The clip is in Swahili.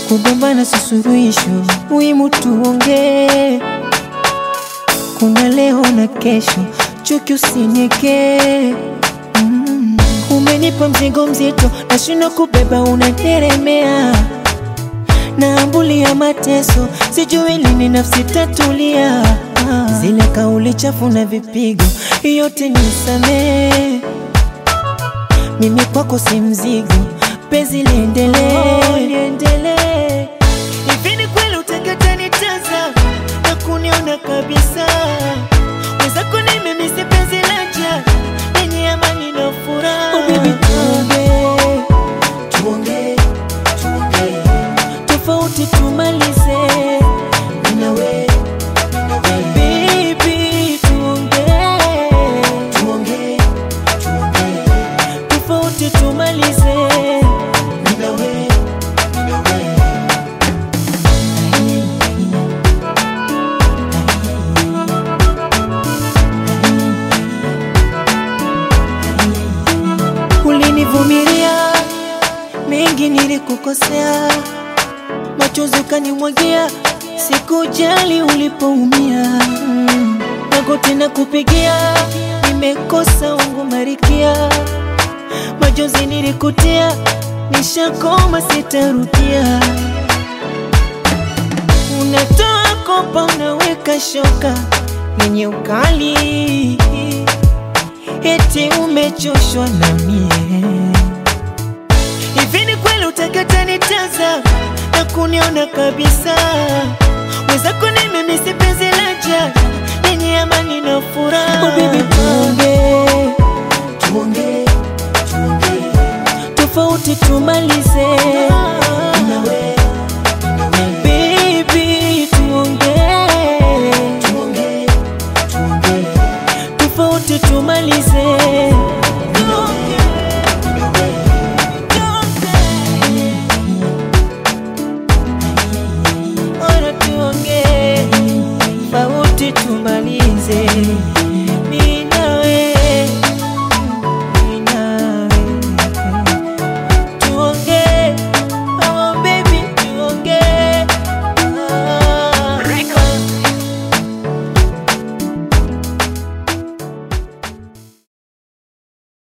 kugombana si suluhisho, muhimu tuongee. Kuna leo na kesho, chuki usinieke. Mm. Umenipa mzigo mzito, nashindwa kubeba, unateremea naambulia mateso, sijui lini nafsi tatulia. Ah. Zile kauli chafu na vipigo, yote nisamee. Mimi kwako si mzigo, penzi liendelee, liendelee. Hivi ni kweli utakata nitaza na kuniona kabisa? Mwenzako nimemisi penzi laja lenye amani na furaha. Oh baby, tuongee, tuongee, tuongee tofauti tumalize mimi na wewe Baby, tuongee, tuongee, tuongee. Tofauti tumalize mimi na wewe, mimi na wewe. Ulinivumilia mengi, nilikukosea, machozi ukanimwagia, sikujali ulipoumia. Mm. Magoti na kupigia, nimekosa wangu marikia, machozi nilikutia, nishakoma, sitarudia. Unatoa kopa, unaweka shoka yenye ukali, eti umechoshwa na mie. Hivi ni kweli utakata nitaza na kuniona kabisa? Mwenzako nimemisi penzi laja lenye amani na furaha. Oh baby, tuongee, tuongee, tuongee, tofauti tumalize, mimi na wewe